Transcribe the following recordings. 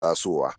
tasowa.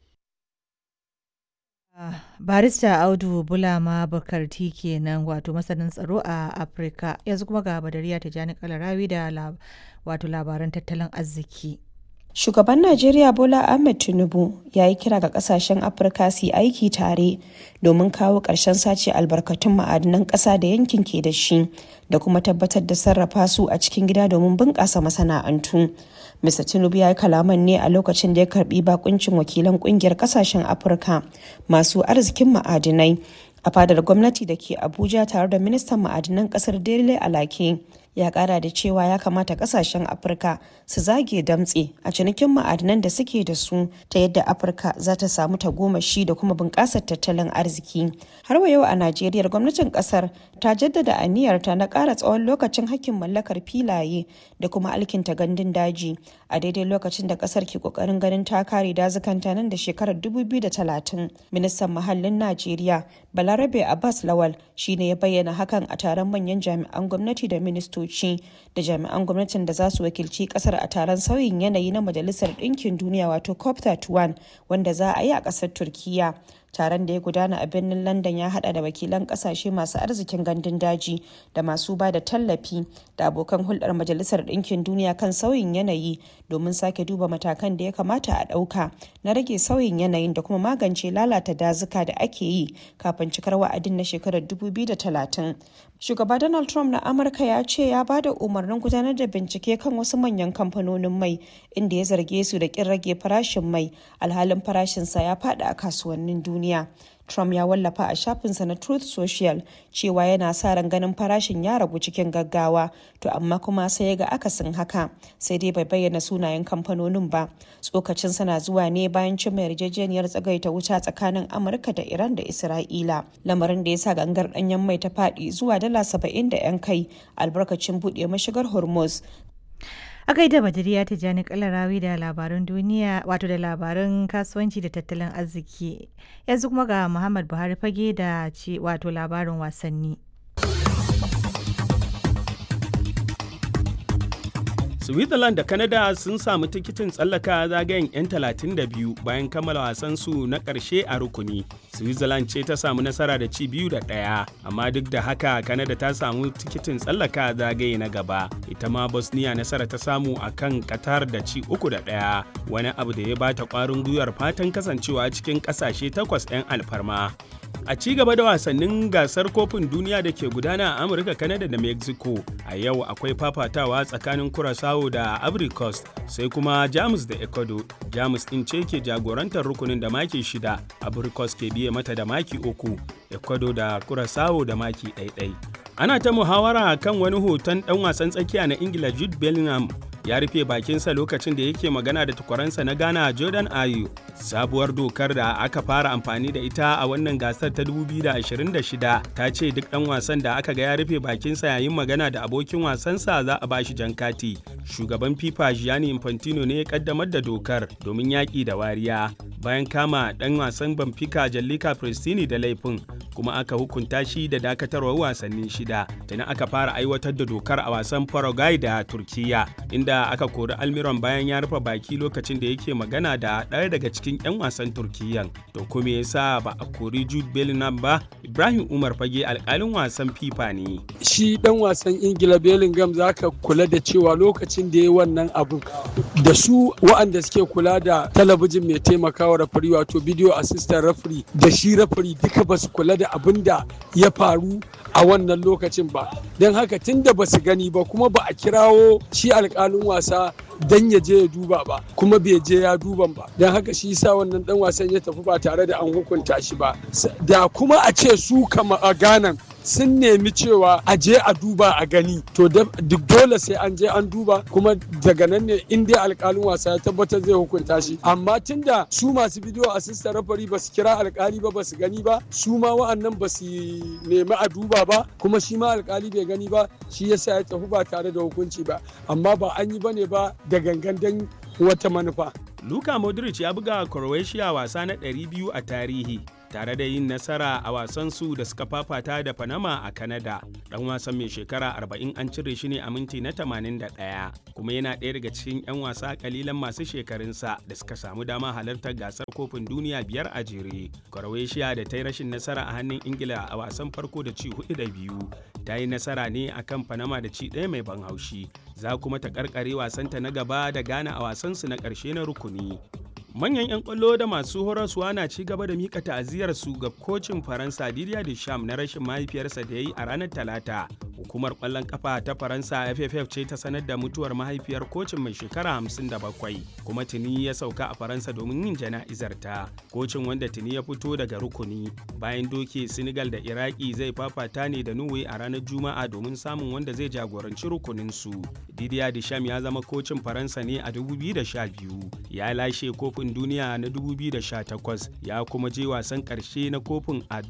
barista audu bulama bukarti kenan wato masanin tsaro a afirka yanzu kuma ga badariya tijjani kalarawi da wato labaran tattalin arziki Shugaban Najeriya Bola Ahmed Tinubu ya yi kira ga kasashen Afirka su yi aiki tare domin kawo ƙarshen sace albarkatun ma'adinan ƙasa da yankin ke da shi da kuma tabbatar da sarrafa su a cikin gida domin bunƙasa masana'antu. Mr. Tinubu ya yi kalaman ne a lokacin da ya karbi bakuncin wakilan ƙungiyar ƙasashen Afirka masu arzikin ma'adinai a fadar gwamnati da ke Abuja tare da ministan ma'adinan ƙasar Dele Alake. ya kara da cewa ya kamata kasashen afirka su zage damtse a cinikin ma'adinan da suke da su ta yadda afirka za ta samu tagomashi da kuma bunƙasar tattalin arziki har wa yau a najeriya gwamnatin kasar ta jaddada aniyarta na ƙara tsawon lokacin hakkin mallakar filaye da kuma alkinta gandun daji a daidai lokacin da kasar ke kokarin ganin ta kare dazukanta nan da shekarar 2030 ministan muhallin najeriya balarabe abbas lawal shine ya bayyana hakan a taron manyan jami'an gwamnati da ministoci da jami'an gwamnatin da za su wakilci kasar a taron sauyin yanayi na majalisar ɗinkin duniya wato cop 31 wanda za a yi a ƙasar turkiya taron da ya gudana a birnin london ya hada da wakilan kasashe masu arzikin gandun daji da masu ba da tallafi da abokan hulɗar majalisar ɗinkin duniya kan sauyin yanayi domin sake duba matakan da ya kamata a ɗauka na rage sauyin yanayin da kuma magance lalata dazuka da ake yi kafin cikar wa'adin na shekarar 2030 shugaba donald trump na amurka ya ce ya ba da umarnin gudanar da bincike kan wasu manyan kamfanonin mai inda ya zarge su da kin rage farashin mai alhalin farashinsa ya faɗi a kasuwannin duniya Trump ya wallafa a shafinsa na Truth Social cewa yana sa ran ganin farashin ya ragu cikin gaggawa, to amma kuma sai ya ga akasin haka, sai dai bai bayyana sunayen kamfanonin ba. Tsokacin sana zuwa ne bayan cimma yarjejeniyar tsagaita wuta tsakanin Amurka da Iran da Isra'ila, lamarin da ya sa gangar ɗanyen mai ta faɗi zuwa dala saba'in da 'yan kai albarkacin buɗe mashigar Hormuz. a gaida badiriya tijjani kalarawi da labaran duniya wato da labaran kasuwanci da tattalin arziki yanzu kuma ga muhammad buhari fage da ce wato labarin wasanni Switzerland da Canada sun samu tikitin tsallaka zagayen 'yan 32 bayan kammala wasan su na ƙarshe a rukuni. Switzerland ce ta samu nasara da ci biyu da ɗaya, amma duk da haka Canada ta samu tikitin tsallaka zagaye na gaba. Ita ma Bosnia nasara ta samu a kan Qatar da ci uku da ɗaya, wani abu da ya bata ƙwarin gwiwar fatan kasancewa cikin ƙasashe takwas 'yan alfarma. a ci gaba da wasannin gasar kofin duniya da ke gudana a amurka kanada da mexico a yau akwai fafatawa tsakanin curaçao da ivory coast sai kuma jamus da ecuador jamus din ce ke jagorantar rukunin da maki shida ivory coast ke biye mata da maki uku ecuador da curaçao da maki ɗaiɗai ana ta muhawara kan wani hoton ɗan wasan tsakiya na ingila jude bellingham ya rufe bakinsa lokacin da yake magana da takwaransa na Ghana Jordan Ayew. Sabuwar dokar da aka fara amfani da ita a wannan gasar ta 2026 ta ce duk ɗan wasan da aka ga ya rufe bakinsa yayin magana da abokin wasansa za a bashi jan kati. Shugaban FIFA Gianni Infantino ne ya kaddamar da dokar domin yaƙi da wariya. Bayan kama ɗan wasan Benfica Jallika Prestini da laifin kuma aka hukunta shi da dakatarwar wasanni shida. Tana aka fara aiwatar da dokar a wasan Paraguay da Turkiya inda aka kori Almiron bayan ya rufe baki lokacin da yake magana da ɗaya daga cikin 'yan wasan Turkiyyan. To kuma yasa ba a kori Jude Bellingham ba? Ibrahim Umar Fage alƙalin wasan FIFA ne. Shi ɗan wasan Ingila Bellingham zaka kula da cewa lokacin da ya wannan abu da su wa'anda suke kula da talabijin mai taimakawa rafari wato video assistant referee da shi referee duka ba su kula da abin da ya faru a wannan lokacin ba don haka tun da ba su gani ba kuma ba a kirawo shi alkalin wasa dan ya je ya duba ba kuma bai je ya duban ba don haka shi sa wannan dan wasan ya tafi ba tare da an hukunta shi ba da kuma a ce su kama a ganan sun nemi cewa a je a duba a gani to duk dole sai an je an duba kuma daga nan ne in dai alkalin wasa ya tabbatar zai hukunta shi amma tunda su masu bidiyo assistant referee ba su kira alkali ba ba su gani ba su ma wa'annan ba su nemi a duba ba kuma shi ma alkali bai gani ba shi yasa ya tafi ba tare da hukunci ba amma ba an yi bane ba da gangan dan wata manufa Luka Modric ya buga Croatia wasa na 200 a tarihi tare da yin nasara a wasansu da suka fafata da Panama a Canada. Dan wasan mai shekara 40 an cire shi ne a minti na 81 kuma yana ɗaya daga cikin 'yan wasa kalilan masu shekarunsa da suka samu dama halartar gasar kofin duniya biyar a jere. Croatia da ta yi rashin nasara a hannun Ingila a wasan farko da ci hudu da biyu ta yi nasara ne akan Panama da ci ɗaya mai ban haushi. Za kuma ta karkare wasanta na gaba da Ghana a wasansu na ƙarshe na rukuni. manyan 'yan kwallo da masu horaswa na ci gaba da mika ta'aziyar su ga kocin faransa didier deschamps na rashin mahaifiyarsa da ya yi a ranar talata hukumar kwallon kafa ta faransa fff ce ta sanar da mutuwar mahaifiyar kocin mai shekara 57 kuma tuni ya sauka a faransa domin yin jana'izar ta kocin wanda tuni ya fito daga rukuni bayan doke senegal da iraki zai fafata ne da norway a ranar juma'a domin samun wanda zai jagoranci rukunin su didier deschamps ya zama kocin faransa ne a 2012 ya lashe kofin kofin duniya na 2018 ya kuma je wasan ƙarshe na kofin a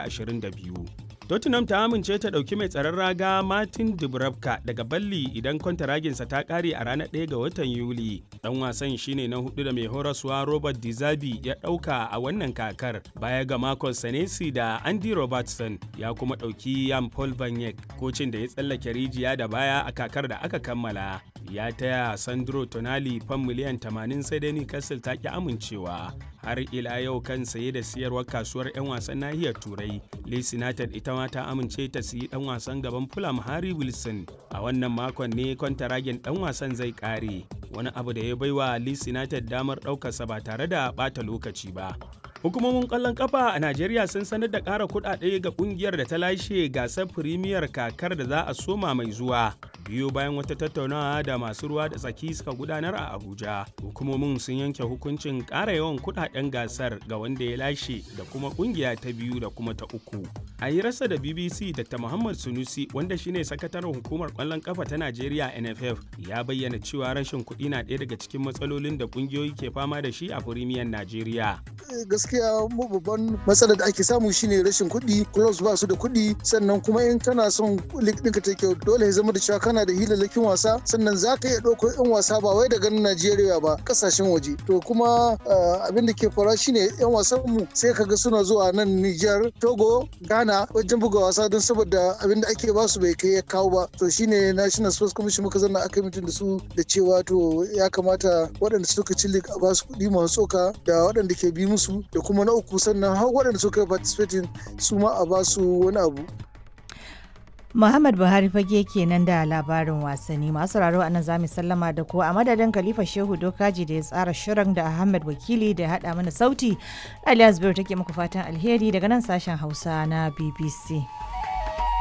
2022. Tottenham ta amince ta ɗauki mai tsaron raga Martin Dubravka daga Balli idan kwantaraginsa ta ƙare a ranar 1 ga watan Yuli. Ɗan wasan shine na hudu da mai horaswa Robert Dizabi ya ɗauka a wannan kakar baya ga Marcus Senesi da Andy Robertson ya kuma ɗauki Jan Paul Banyek kocin da ya tsallake rijiya da baya a kakar da aka kammala. Ya taya Sandro Tonali fan miliyan 80 sai dai Newcastle ta ki amincewa. har ila yau kan saye da siyarwar kasuwar 'yan wasan nahiyar turai leeds united ita ma ta amince ta siyi dan wasan gaban fulham harry wilson a wannan makon ne kwantaragen dan wasan zai kare wani abu da ya baiwa leeds united damar ɗaukarsa ba tare da bata lokaci ba hukumomin kwallon kafa a najeriya sun sanar da ƙara kuɗaɗe ga ƙungiyar da ta lashe gasar firimiyar kakar da za a soma mai zuwa biyo bayan wata tattaunawa da masu ruwa da tsaki suka gudanar a abuja hukumomin sun yanke hukuncin ƙara yawan kuɗaɗen gasar ga wanda ya lashe da kuma ƙungiya ta biyu da kuma ta uku a yi rasa da bbc dr muhammad sunusi wanda shine sakataren hukumar kwallon kafa ta najeriya nff ya bayyana cewa rashin kuɗi na ɗaya daga cikin matsalolin da ƙungiyoyi ke fama da shi a firimiyar najeriya gaskiya mu babban matsalar da ake samu shine rashin kuɗi clubs ba su da kuɗi sannan kuma in kana son league ɗinka ta kyau dole ya zama da cewa kana da hilalakin wasa sannan za ka iya ɗauko 'yan wasa ba wai daga Najeriya ba kasashen waje to kuma abin da ke faruwa shine 'yan wasan mu sai kaga suna zuwa nan Niger Togo Ghana wajen buga wasa don saboda abin da ake ba su bai kai ya kawo ba to shine National Sports Commission muka zanna aka mutum da su da cewa to ya kamata waɗanda suka ci league a ba su kuɗi masu tsoka da waɗanda ke bi musu da kuma na uku sannan har waɗanda suka yi participating su ma a ba su wani abu Muhammad Buhari fage kenan da labarin wasanni masu raro a nan za mu sallama da ku a madadin Khalifa Shehu Dokaji da ya tsara shirin da Ahmed Wakili da ya haɗa mana sauti. Alias Biyu take muku fatan alheri daga nan sashen Hausa na BBC.